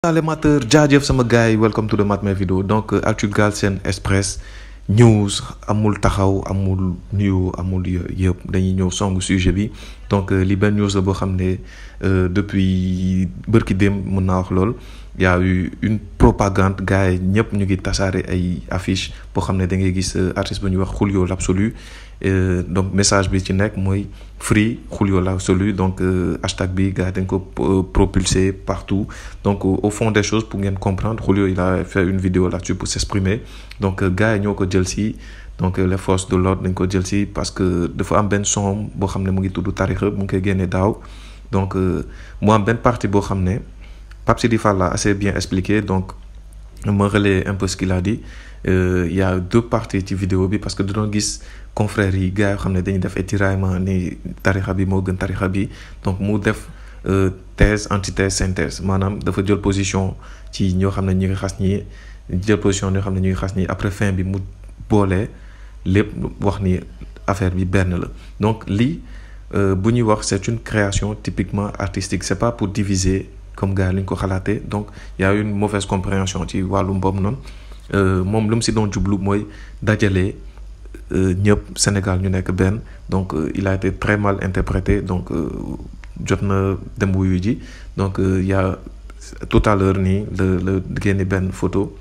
amateur jaajëf sama gars yi welcome to the Matin Vidéo donc actu Galsen Express news amul taxaw amul nuyu amul yëpp dañuy ñëw songu sujet bi donc li benn news la boo xam ne depuis bërki dem mën naa wax lool y a eu une propagande gars yi ñëpp ñu ngi tasaare ay affiche boo xam ne da ngay gis artiste bu ñuy wax Julio l'absolu donc message bi ci nekk mooy free Julio l'absolu donc hashtag bi gars yi dañ ko propulser partout donc au fond des choses pour ngeen comprendre Julio il a fait une vidéo là-dessus pour s'exprimer donc gars yi ñoo ko jël si donc les forces de l'ordre dañ ko jël si parce que dafa am benn son boo xam ne mu ngi tudd tarixa mu ngi koy génne daaw donc mu am benn partie boo xam ne Pape Sidi Fall l'a assez bien expliqué donc ma relaie un peu ce qu'il a dit il y a deux parties ci vidéo bi parce que da doon gis confrères yi gars yoo xam ne dañuy def ay tiraillement ni tarixa bi moo gën tarixa bi donc mu def thèse antithèse synthèse maanaam dafa jël position ci ñoo xam ne ñu ngi xas ñi jël position ñoo xam ne ñu ngi xas ñi après fin bi mu boolee lépp wax ni affaire bi benn la donc lii bu ñuy wax c'est une création typiquement artistique c'est pas pour diviser comme gars yi lu ñu ko xalaatee donc y a une mauvaise compréhension ci wàllum boobu noonu moom lu mu si doon jublu mooy dajale ñëpp Sénégal ñu nekk benn donc il a été très mal interprété donc jot na dem wuyu ji donc y a tout à l'heure nii la la génne benn photo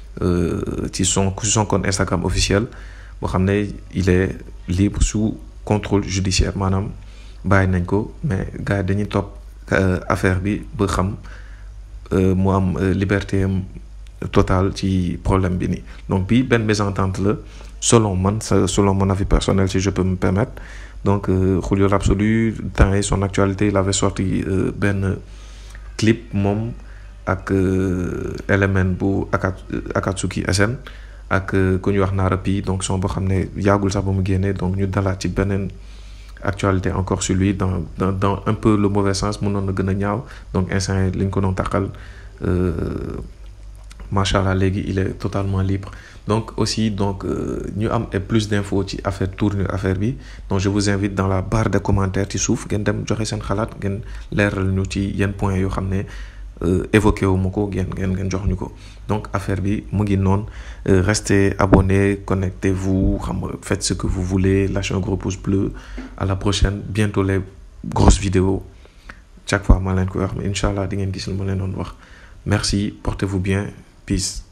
ci son ci son compte Instagram officiel boo xam ne il est libre sous contrôle judiciaire maanaam bàyyi nañ ko mais gars yi dañuy topp affaire bi ba xam mu am liberté totale ci problème bi nii donc bii benn mésentente la selon man selon mon avis personnel si je peux me permettre donc Julio l'absolu temps yi son actualité il avait sorti benn clip moom ak élément bu Akatsuki SN ak ku ñuy wax Narapi donc son boo xam ne yàggul sax ba mu génnee donc ñu dalaat ci beneen actualité encore sur lui dans dans dans un peu le mauvais sens mënoon na gën a ñaaw donc instant yi li ñu ko doon taqal macha allah léegi il est totalement libre donc aussi donc ñu am plus d'infos ci affaire tournure affaire bi donc je vous invite dans la barre de commentaires ci suuf ngeen dem joxe seen xalaat ngeen leeral ñu ci yenn points yoo xam ne évoqué wu ma ko ngeen ngeen ngeen jox ñu ko donc affaire bi mu ngi noonu restez abonnés connectez-vous xam nga faites ce que vous voulez lâchez un gros pouce bleu à la prochaine bientôt les grosses vidéos chaque fois maa leen koy wax mais incha allah di ngeen gis lu ma leen doon wax merci portez-vous bien peace